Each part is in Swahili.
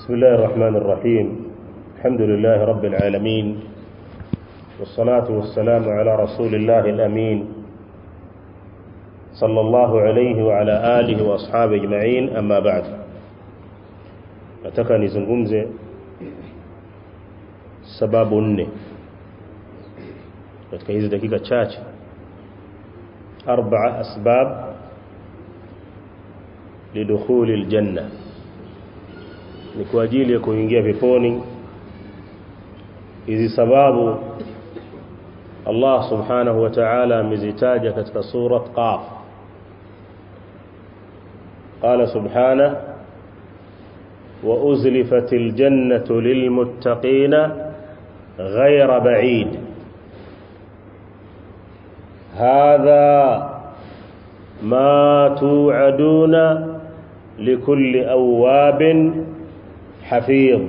بسم الله الرحمن الرحيم الحمد لله رب العالمين والصلاة والسلام على رسول الله الأمين صلى الله عليه وعلى آله وأصحابه أجمعين أما بعد nataka nizungumze sababu nne katika hizi dakika chache arba'a asbab lidukhuli aljanna ni kwa ajili ya kuingia peponi hizi sababu Allah subhanahu wa ta'ala amezitaja katika surat qaf قال سبحانه وأزلفت الجنة للمتقين غير بعيد هذا ما توعدون لكل أواب حفيظ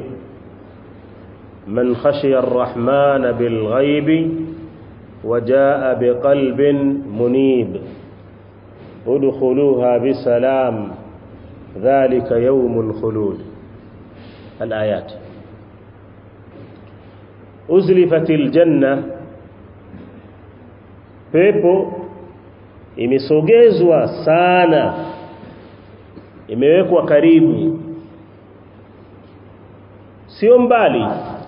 من خشي الرحمن بالغيب وجاء بقلب منيب ادخلوها بسلام ذلك يوم الخلود الآيات أزلفت الجنة pepo imesogezwa sana imewekwa karibu sio mbali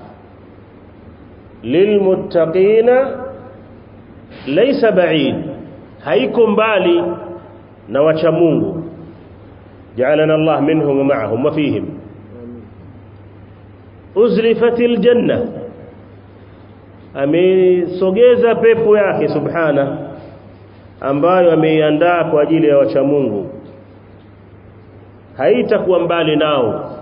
lilmuttaqina laysa ba'id haiko mbali na wacha Mungu جعلنا الله منهم ومعهم وفيهم أزلفت الجنة amesogeza pepo yake subhana ambayo ameiandaa kwa ajili ya wacha Mungu haitakuwa mbali nao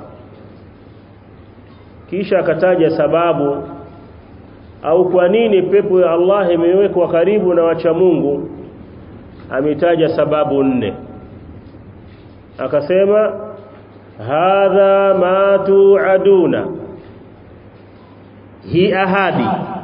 kisha akataja sababu au kwa nini pepo ya Allah imewekwa karibu na wacha Mungu ametaja sababu nne akasema hadha ma tuaduna hi ahadi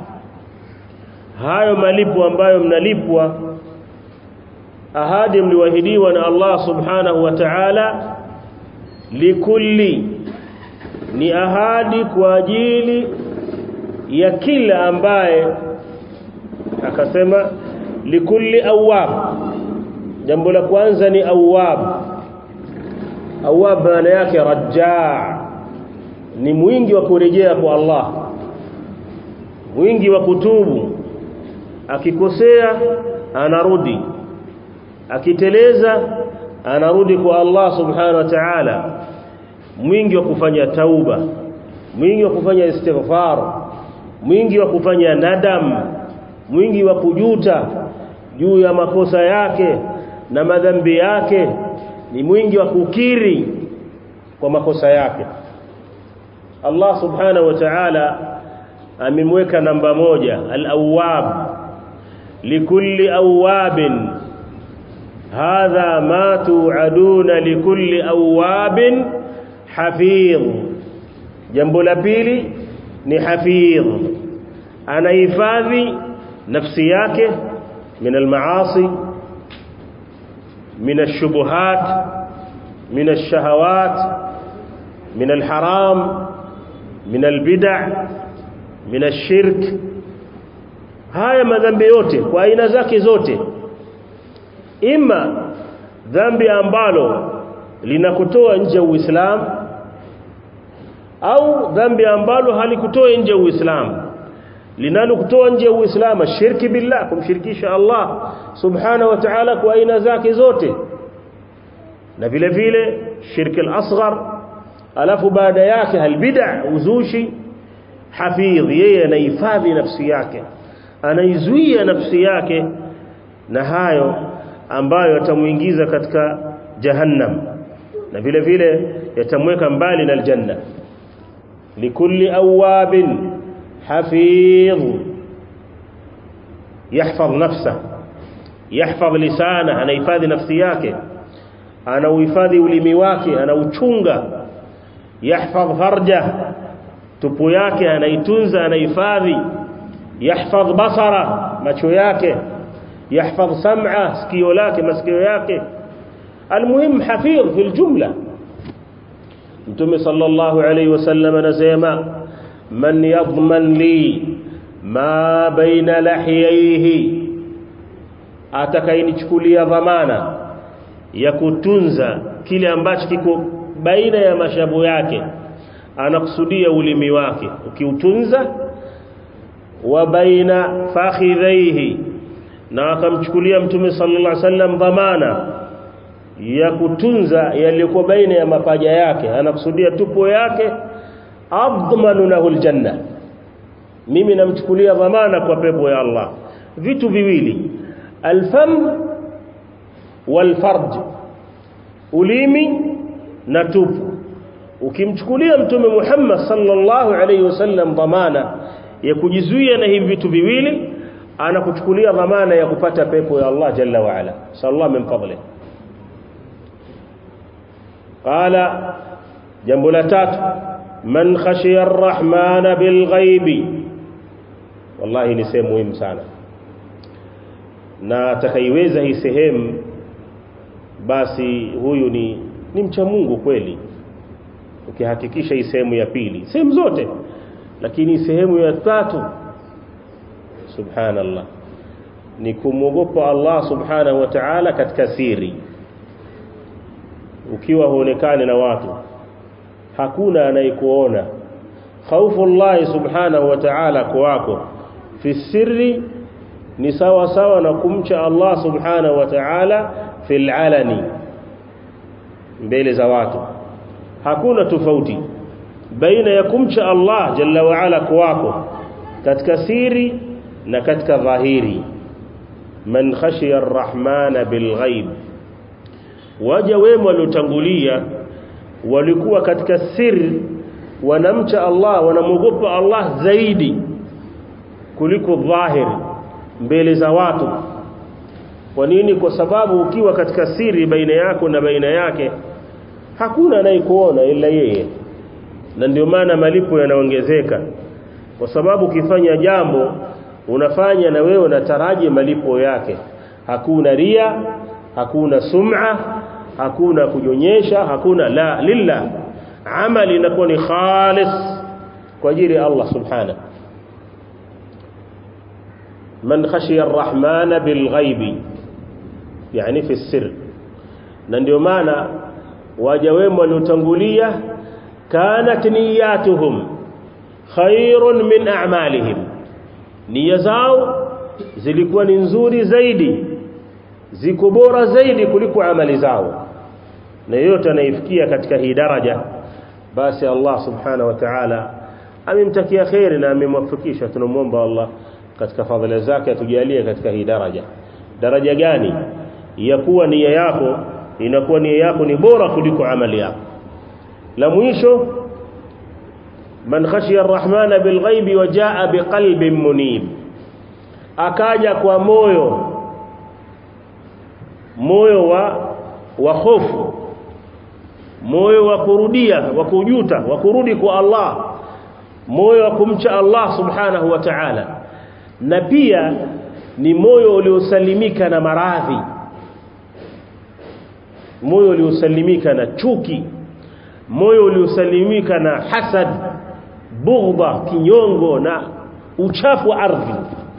hayo malipo ambayo mnalipwa ahadi mliwahidiwa na Allah subhanahu wa ta'ala likulli ni ahadi kwa ajili ya kila ambaye akasema likulli awwab jambo la kwanza ni awwab awwab maana yake rajaa ni mwingi wa kurejea kwa Allah mwingi wa kutubu akikosea anarudi akiteleza anarudi kwa Allah subhanahu wa ta'ala mwingi wa kufanya tauba mwingi wa kufanya istighfar mwingi wa kufanya nadam mwingi wa kujuta juu ya makosa yake na madhambi yake ni mwingi wa kukiri kwa makosa yake Allah subhanahu wa ta'ala amemweka namba moja al-awwab likulli awwabin hadha ma tu'aduna likulli awwabin hafidh jambo la pili ni hafidh anahifadhi nafsi yake min al-maasi من الشبهات من الشهوات من الحرام من البدع من الشرك haya madhambi yote kwa aina zake zote ima dhambi ambalo linakutoa nje ya Uislamu au dhambi ambalo halikutoa nje ya Uislamu linalokutoa nje ya Uislamu shirki billah kumshirikisha Allah subhanahu wa ta'ala kwa aina zake zote na vile vile shirki al-asghar alafu baada yake halbid'a uzushi hafidh yeye anahifadhi nafsi yake anaizuia nafsi yake na hayo ambayo yatamuingiza katika jahannam na vile vile yatamweka mbali na aljanna likulli awabin حفيظ يحفظ نفسه يحفظ لسانه anahifadhi nafsi yake anauhifadhi ulimi wake anauchunga yahfadh farja tupu yake anaitunza anahifadhi yahfadh basara macho yake yahfadh sam'a sikio lake masikio yake almuhim hafidh fil jumla mtume sallallahu alayhi wasallam anasema man yadman li ma baina lahiyaihi atakayenichukulia dhamana ya kutunza kile ambacho kiko baina ya mashabu yake anakusudia ulimi wake ukiutunza wa baina fakhidhaihi na akamchukulia mtume sallallahu alaihi wasallam dhamana ya kutunza yaliyokuwa baina ya mapaja yake anakusudia tupo yake admanu lahu aljanna mimi namchukulia dhamana kwa pepo ya Allah vitu viwili alfam walfarj ulimi na tupu ukimchukulia mtume Muhammad sallallahu alaihi wasallam dhamana ya kujizuia na hivi vitu viwili anakuchukulia dhamana ya kupata pepo ya Allah jalla wa ala sallallahu min fadli qala jambo la tatu man khashiya arrahmana bilghaibi wallahi ni sehemu muhimu sana na atakaiweza hii sehemu basi huyu ni ni mcha Mungu kweli ukihakikisha hii sehemu ya pili sehemu zote lakini sehemu ya tatu subhanallah ni kumwogopa Allah subhanahu wa ta'ala katika siri ukiwa huonekane na watu hakuna anayekuona khaufu Allah subhanahu wa ta'ala kwako fi sirri ni sawa sawa na kumcha Allah subhanahu wa ta'ala fil alani mbele za watu hakuna tofauti baina ya kumcha Allah jalla wa ala kwako katika siri na katika dhahiri man khashiya arrahmana bilghaib waja wema waliotangulia walikuwa katika siri wanamcha Allah wanamwogopa Allah zaidi kuliko dhahiri mbele za watu kwa nini kwa sababu ukiwa katika siri baina yako na baina yake hakuna anayekuona ila yeye na ndio maana malipo yanaongezeka kwa sababu ukifanya jambo unafanya na wewe unataraji malipo yake hakuna ria hakuna sum'a hakuna kunyonyesha hakuna la lillah amali inakuwa ni khalis kwa ajili ya Allah subhanahu man khashiya arrahmana bilghaibi yani fi sir na ndio maana waja wema waliotangulia kanat niyatuhum khairun min a'malihim nia zao zilikuwa ni nzuri zaidi ziko bora zaidi kuliko amali zao na yote anaifikia katika hii daraja basi Allah subhanahu wa ta'ala amemtakia khairi na amemwafikisha tunamwomba Allah katika fadhila zake atujalie katika hii daraja daraja gani ya kuwa nia yako inakuwa nia yako ni bora kuliko amali yako la mwisho man khashiya arrahmana bilghaibi wa jaa biqalbin munib akaja kwa moyo moyo wa wa hofu moyo wa kurudia wa kujuta wa kurudi kwa Allah moyo wa kumcha Allah subhanahu wa ta'ala na pia ni moyo uliosalimika na maradhi moyo uliosalimika na chuki moyo uliosalimika na hasad bughdha kinyongo na uchafu wa ardhi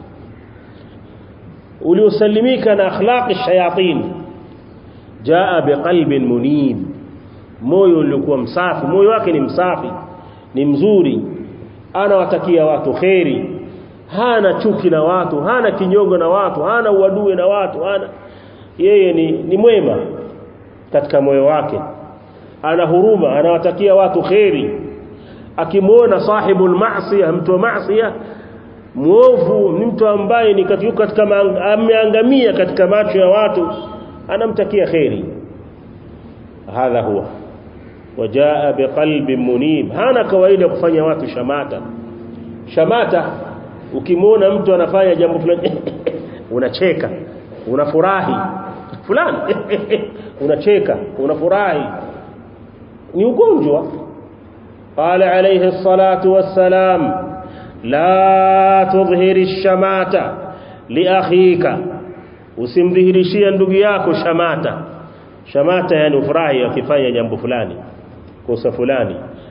uliosalimika na akhlaqi shayatin jaa biqalbin munib moyo uliokuwa msafi moyo wake ni msafi ni mzuri anawatakia watu kheri hana chuki na watu hana kinyongo na watu hana uadui na watu hana yeye ni, ni mwema katika moyo wake ana huruma anawatakia watu kheri akimwona sahibul maasiya mtu wa maasiya muovu ni mtu ambaye ni katika ameangamia katika macho ya watu anamtakia kheri hadha huwa wajaa biqalbin munib hana kawaida kufanya watu shamata shamata ukimwona mtu anafanya jambo fulani unacheka unafurahi fulani unacheka unafurahi ni ugonjwa qala alayhi salatu wassalam la tudhhiri shamata li akhika usimdhihirishie ndugu yako shamata shamata yani ufurahi akifanya jambo fulani kosa fulani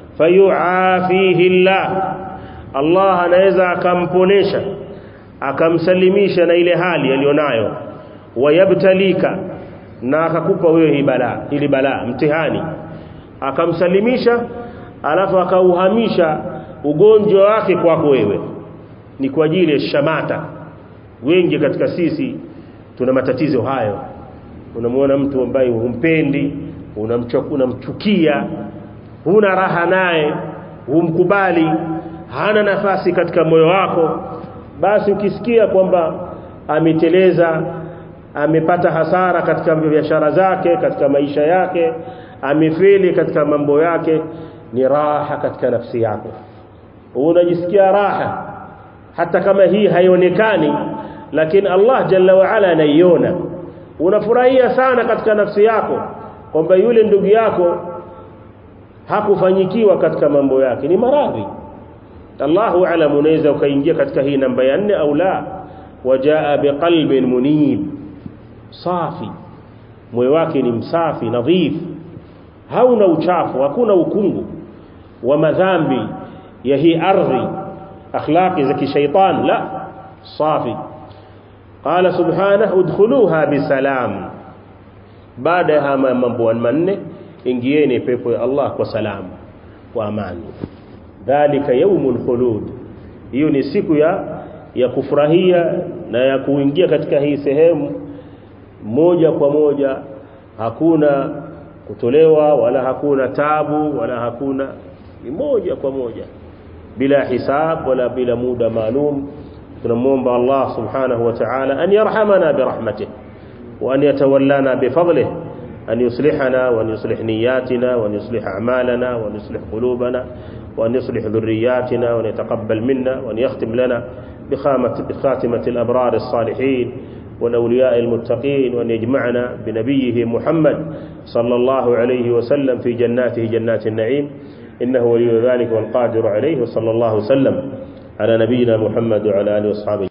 fayuafihi Allah Allah anaweza akamponesha akamsalimisha na ile hali alionayo wayabtalika na akakupa wewe hii balaa ili balaa mtihani akamsalimisha alafu akauhamisha ugonjwa wake kwako wewe ni kwa ajili ya shamata wengi katika sisi tuna matatizo hayo unamuona mtu ambaye humpendi unamchukia huna raha naye humkubali hana nafasi katika moyo wako basi ukisikia kwamba ameteleza amepata hasara katika biashara zake katika maisha yake amefeli katika mambo yake ni raha katika nafsi yako unajisikia raha hata kama hii haionekani lakini Allah jalla wa ala anaiona unafurahia sana katika nafsi yako kwamba yule ndugu yako hakufanyikiwa katika mambo yake ni maradhi Allahu alam unaweza ukaingia katika hii namba ya nne au la wajaa biqalbin munib safi moyo wake ni msafi nadhif hauna uchafu hakuna ukungu wa madhambi ya hii ardhi akhlaqi za kishaitan la safi qala subhanahu udkhuluha bisalam baada ya mambo manne ingieni pepo ya Allah kwa salamu kwa amani dhalika yaumul khulud hiyo ni siku ya ya kufurahia na ya kuingia katika hii sehemu moja kwa moja hakuna kutolewa wala hakuna tabu wala hakuna ni moja kwa moja bila hisab wala bila muda maalum tunamuomba Allah subhanahu wa ta'ala an yarhamana birahmatihi wa an yatawallana bifadlihi أن يصلحنا وأن يصلح نياتنا وأن يصلح أعمالنا وأن يصلح قلوبنا وأن يصلح ذرياتنا وأن يتقبل منا وأن يختم لنا بخامة بخاتمة الأبرار الصالحين والأولياء المتقين وأن يجمعنا بنبيه محمد صلى الله عليه وسلم في جناته جنات النعيم إنه ولي ذلك والقادر عليه وصلى الله وسلم على نبينا محمد وعلى آله وأصحابه